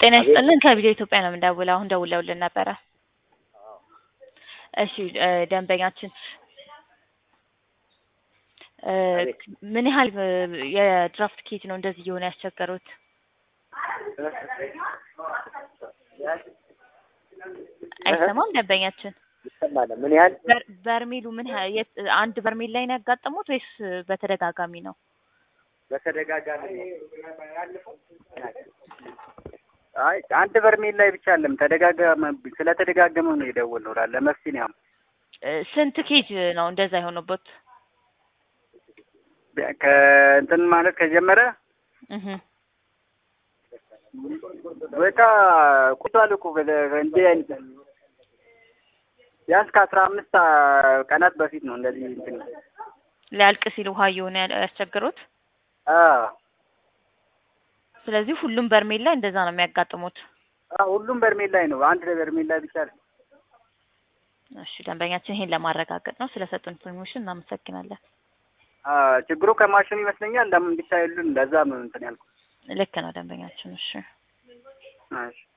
ጤና ይስጥልን ከቪዲዮ ኢትዮጵያ ነው የምንደውለው። አሁን ደውለውልን ነበረ። እሺ እ ደንበኛችን እ ምን ያህል እ የድራፍት ኬት ነው እንደዚህ እየሆነ ያስቸገሩት? አይሰማም ደንበኛችን ይሰማል። ምን ያህል በር- በርሜሉ ምን ያህል የት- አንድ በርሜል ላይ ነው ያጋጠሙት ወይስ በተደጋጋሚ ነው? በተደጋጋሚ አይ አንድ በርሜል ላይ ብቻ አለም ተደጋጋመ ስለተደጋገመ ነው የደወልነው ለመፍትሄ ነው። እ ስንት ኬጅ ነው እንደዛ የሆነበት? ከእንትን ማለት ከጀመረ እህ በቃ ቁቷል እኮ በለ- እንዲህ አይነት ቢያንስ ከአስራ አምስት ቀናት በፊት ነው እንደዚህ እንትን ሊያልቅ ሲል ውሃ እየሆነ ያለ- ያስቸገሩት። አዎ ስለዚህ ሁሉም በርሜል ላይ እንደዛ ነው የሚያጋጥሙት። አዎ ሁሉም በርሜል ላይ ነው። አንድ በርሜል ላይ ብቻ ነው። እሺ ደንበኛችን ይሄን ለማረጋገጥ ነው። ስለሰጡን ኢንፎርሜሽን እናመሰግናለን። አዎ ችግሩ ከማሽኑ ይመስለኛል። ለምን ብቻ የሉን ለዛ ነው እንትን ያልኩት። ልክ ነው ደንበኛችን። እሺ እሺ